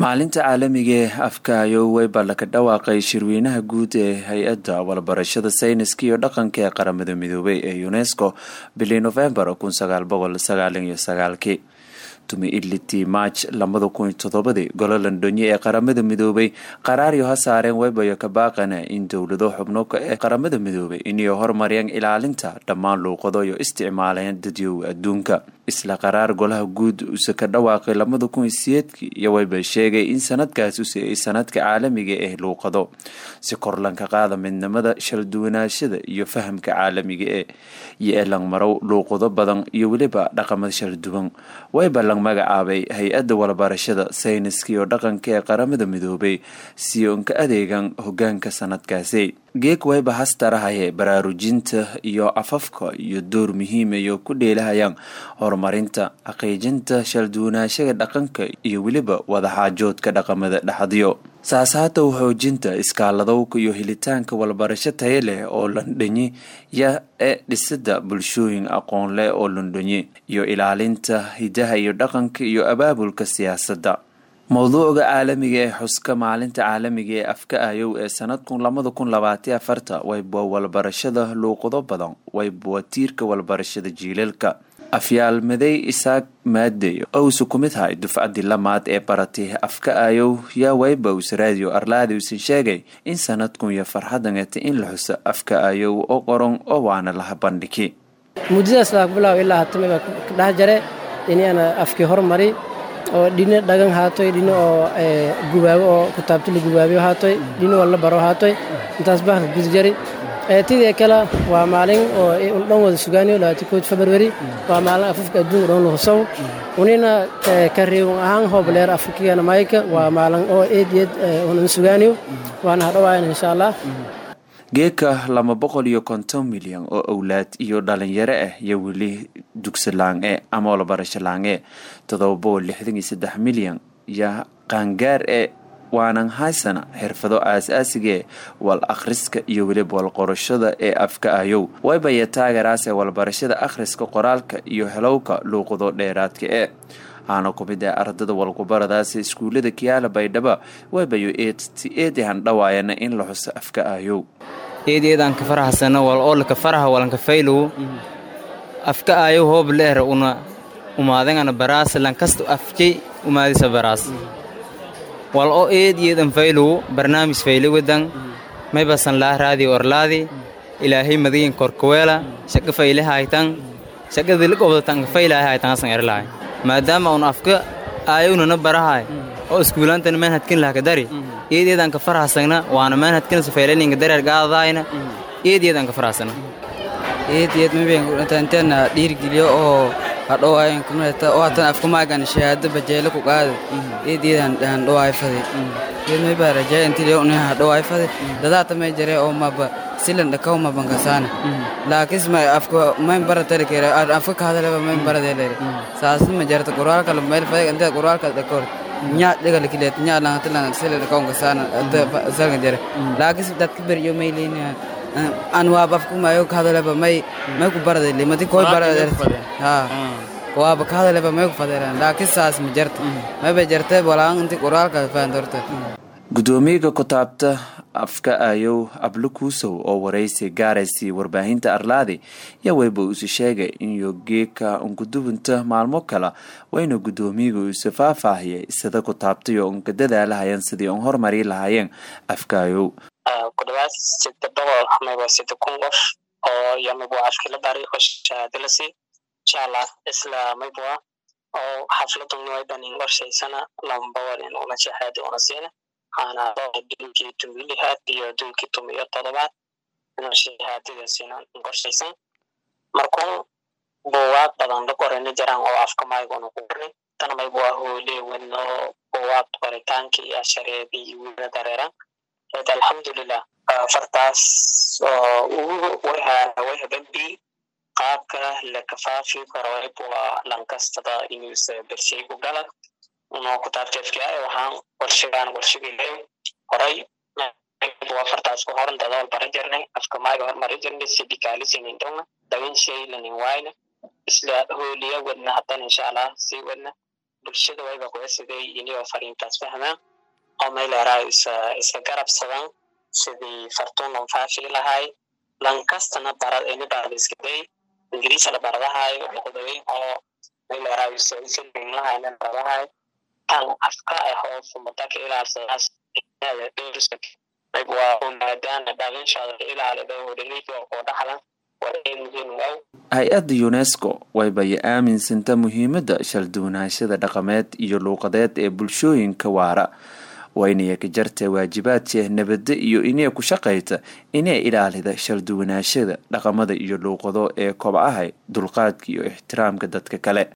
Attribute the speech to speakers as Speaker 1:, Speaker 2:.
Speaker 1: maalinta caalamiga ee afka ayowey baa laga dhawaaqay shirweynaha guud ee hay-adda walbarashada sayniska iyo dhaqanka ee qaramada midoobay ee unesco bilii novembar kun sagaal boqol sagaaliyo iyo sagaalkii tumi ilitii march labada kun iyo todobadii golo londonye ee qaramada midoobay qaraaryo ha saareen webayo ka baaqana in dowlado xubno ee qaramada midoobay inay horumariyaan ilaalinta dhammaan luuqado iyo isticmaaleen dadyowa adduunka isla qaraar golaha guud use ka dhawaaqay labada kun iyo siyeedkii iyo wayba sheegay in sanadkaas u siiyay sanadka caalamiga ee luuqado si korlanka qaada midnimada shalduwanaashada iyo fahamka caalamiga ee iyo elangmarow luuqado badan iyo weliba dhaqamada shalduwan wayba lang magacaabay hay-adda walbarashada sayniska iyo dhaqanka ee qaramada midoobay si unka adeegan hogaanka sanadkaasi geeg wayba hastarahaye baraarujinta iyo afafka iyo door muhiimayo ku dheelahayaan horumarinta xaqiijinta shalduwanaashada dhaqanka iyo weliba wadaxaajoodka dhaqamada dhexadyo saasaatow xoojinta iskaaladowka iyo helitaanka walbarasho taye leh oo londonye ya ee dhisida bulshooyin aqoon leh oo londonye iyo ilaalinta hidaha iyo dhaqanka iyo abaabulka siyaasadda mowduucga caalamiga ee xuska maalinta caalamiga ee afka ayow ee sanadkun labada kun labaatiyo afarta wayba walbarashada luuqado badan wayba tiirka walbarashada jiilalka afyaalmaday isaaq maadey owse ku mid hay dufcadii lamaad ee baratay afka ayow yaa waybows radio arlaadi usan sheegay in sanadkun iyo farxadaneta in la xuso afka ayow oo qoran oo waana laha bandhigi
Speaker 2: muddadaas laga bilaabo ilaa hatame baa ka dhex jare inana afkii hormari oo dhino dhagan haatoy dhino oo gubaabo oo kutaabto la gubaabiyo haatoy dhino oo la baro haatoy intaas bahalka guda jari tidii kale waa maalin oo dhan wada sugaaniyo labaati kood february waa maalin afafka adduunka dhan lahusaw unina ka reewun ahaan hoobleer afrikigana mayka waa maalin oo eed eed unan sugaaniyo waana hadhowaayan insha allah
Speaker 1: geeka laba boqol iyo konton milyan oo owlaad iyo dhalinyaro ah iyo weli dugsi laange ama walbarasho laange todoba boqol lixdan iyo saddex milyan iyo qaangaar ee waanan haysana xirfado aas-aasigee wal akhriska iyo weliba walqorashada ee afka ayow waybaya taagaraas ee walbarashada akhriska qoraalka iyo helowka luuqado dheeraadka ee aana ku mid ah ardada walkubaradaasi iskuullada kiyaala baydhaba waybayo eedehan dhawaayana in la xuso afka ayow
Speaker 3: eedeedaan ka faraxsano wal oolka faraha walanka faylow afka ayow hoob leer una umaadangana baraas lankasta afjay umaadisa baraas wal oo eediyeedan faylow barnaamij fayle wedan maybasan laa raadi orlaadi ilaahay madiyin korkaweela shaqa fayle haytan shaqadili qobdatan faylahay haytan asan erlahay maadaama un afka aayownana barahay oo iskuulaantana manhadkin lahka dari eedeedan ka farahsagna waana manhadkina safaylaninga dareer gaadadaayna eedeedan ka farahsagna
Speaker 4: eedeed mabentanteena dhiirgeliyo oo hadhowaayan kumata oo hatan afkamaagan shahaado bajeelo ku qaada eedeedan dhahan dhowaay fade eed mayba rajaya intiliyo unaha hadhowaay fade dadaata may jare oo maba silan dhakaw mabankasaana laakis ma afka mayn baratari kere afka kahadaleba mayn baradeelere saasi ma jarta quraalka mayl fade intee quraalka dhakor nyaa dhigala kileet nyaa langatilan sila dhakawnka saana salga jare laakis dadka beriyo mayleyna an waaba afkumayo kahadaleba may may ku baradele mati koy barade ha waaba kahadaleba may ku fadeeran laakis saas ma jarta mayba jarte walaan inti quraalka faandorta
Speaker 1: gudoomiyaga kutaabta afka ayow ablo kuusow oo waraysi gaaraysi warbaahinta arlaadi yaa weyba isu sheegay in yogeeka unkudubunta maalmo kale wayna gudoomiyaga isu faahfaahiyay sida kutaabtayo unka dadaalahayan sidii un hormari lahaayeen afka ayow
Speaker 5: ku dhawaad sida boqol mayba sida kun qof oo iyo mayba afkila bari oo shahaadalasi insha allah isla mayba oo xafladun wayban in qorshaysana lama boqol in una shahaado una siina waxaana dulkii tumilihaad iyo dulkii tum iyo todobaad inuu shahaadadaasina qorshaysan markuu buugaag badan la qorani jiraan oo afka mayguna ku qornay tana maybu waa hoole wadno buugaag qoritaanka iyo shareedii iyo wiila dareeran eed alxamdulilah fartaas oo ugu wayhabambi qaabka la kafaafi karo maybu waa lankastada inuusa bershay ku gala unoo kutaabteefkiay waxaan qorshigaan qorshigilay horay waa fartaas ku horan dadaal bara jirnay afka maaga hormari jirnay sidikaalisinindhowna dawan shaylanin waayna isla hooliya wadna hadan insha allah sii wadna bulshada wayba kuga siday iniyoo fariintaas fahmaan oo mayleeraa iska garabsadaan sidii fartuun lon faafi lahay lankastana barad ini barada iskaday ingiriisa la baradahayo luqdaweyn oo mayleeraa lahay baradahayo kan afka ah oo fumataka ilaalsadaas maadaana dhalinshaada ilaalida hodhaliiga oo dhaxlan
Speaker 1: hay-adda unesco waybay aaminsanta muhiimadda shalduwanaashada dhaqameed iyo luuqadeed ee bulshooyinka waara waynaya ka jarta waajibaadka nabadda iyo inay ku shaqayta inay ilaalida shalduwanaashada dhaqamada iyo luuqado ee kobcahay dulqaadka iyo ixtiraamka dadka kale